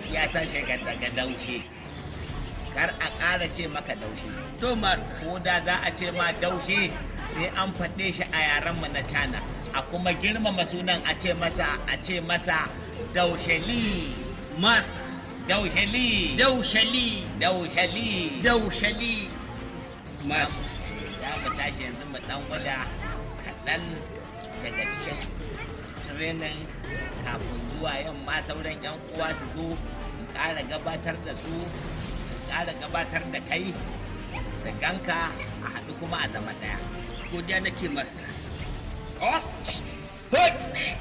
ya tashi ga daga daushe kar a ƙara ce maka daushe to master ko da za a ce ma daushe sai an faɗe shi a yarenmu na cana a kuma girmama sunan a ce masa a ce masa dausheli master dausheli daushali dausheli daushali master za mu tashi yanzu mu dan gwada kaɗan daga cikin training kafin zuwa yamma sauran yan uwa su zo in ƙara gabatar da su in ƙara gabatar da kai su ganka a haɗu kuma a zama ɗaya godiya nake master off Hut!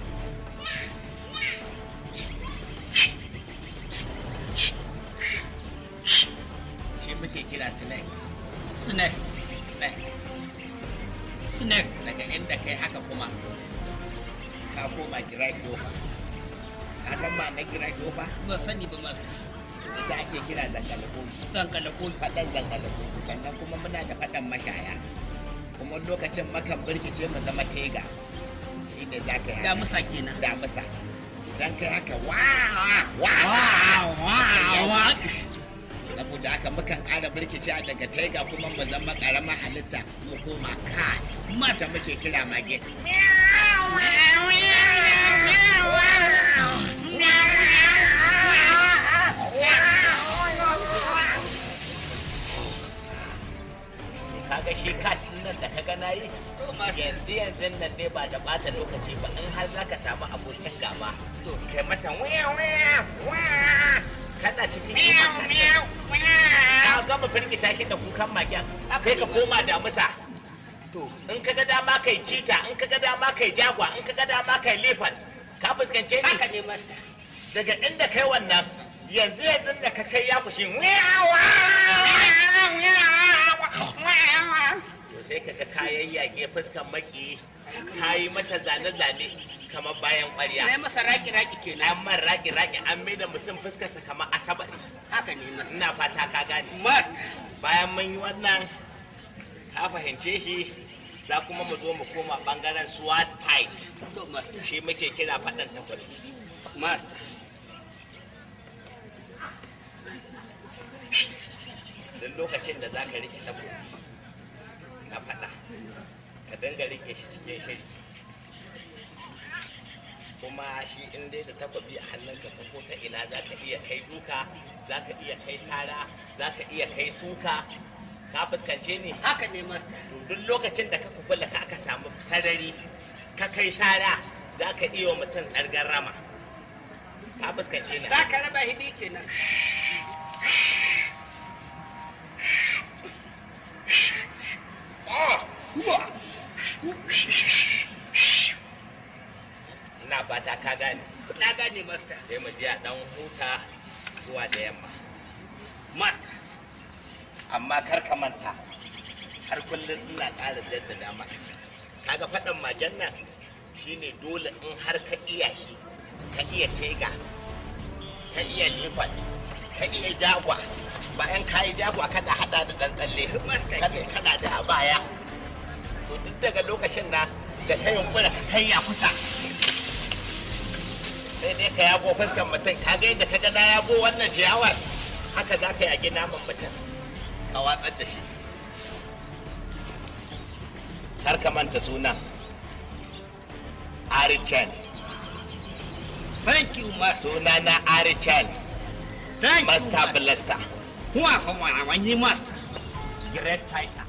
shi muke kira snake Snake, snake snake. daga inda kai haka kuma ka koma girai kofa ka san ma na girai kofa Ba sani ba master. ita ake kira zangalakoki Zan kalla ko faɗan zangalakoki sannan kuma muna da faɗan mashaya kuma lokacin makan birkice mu zama tega shi ne za ka yi da haka. musa kenan. damusa idan kai haka wa wa wa. saboda haka mukan ƙara birkice daga tega kuma mu zama ƙaramar halitta mu koma cat mata muke kira mage kaga shi cat din nan da kaga nayi yanzu yanzu nan ne ba da bata lokaci ba in har zaka samu abokin gaba to kai masa wiya wiya wiya kana cikin ka gama firgita shi da kukan magen sai ka koma da musa to in ka ga dama kai cita in ka ga dama kai jagwa in ka ga dama kai lifan ka fuskance ni Haka ne master. daga inda kai wannan yanzu yanzu da ka kai ya kushi to sai ka ga kayan yage fuskan maki ka yi mata zane-zane kamar bayan Na ƙwarya yi masa raki-raki kenan. an man ragi-ragi an mai da mutum fuskarsa kamar asabar Haka ne master. ina fata ka gane Master. bayan mun yi wannan ka fahimce shi za kuma mu zo mu koma bangaren sword fight To master. shi muke kira faɗan takwari Master. duk lokacin da za ka rike takobi na faɗa ka dinga rike shi cikin shiri kuma shi in dai da takobi a hannunka ta ko ta ina za ka iya kai duka za ka iya kai tara za ka iya kai suka ka fuskance ni Haka ne master. duk lokacin da ka kula ka aka samu sarari ka kai sara za ka iya wa mutum tsargar rama ka fuskance ni Za ka raba hidi kenan. ina fata ka gane Na gane master. sai mu je a dan huta zuwa da yamma Master. amma kar ka manta har kullum ina ƙara jaddada maka kaga faɗin magen nan shine dole in har ka iya shi ka iya tega ka iya lifan ka iya jagwa bayan ka yi jagwa kana hada da ɗan tsalle kana kana da a baya to duk daga lokacin na da ta yunkura ka kai ya kusa sai dai ka yago fuskan mutum ka ga yadda ka ga na yago wannan ciyawar haka za ka yagi naman mutum ka watsar da shi kar ka manta sunan Arichan Thank you master. suna na Arichan Thank you Master master. Blaster Wa wa wa wa ni master. Great Fighter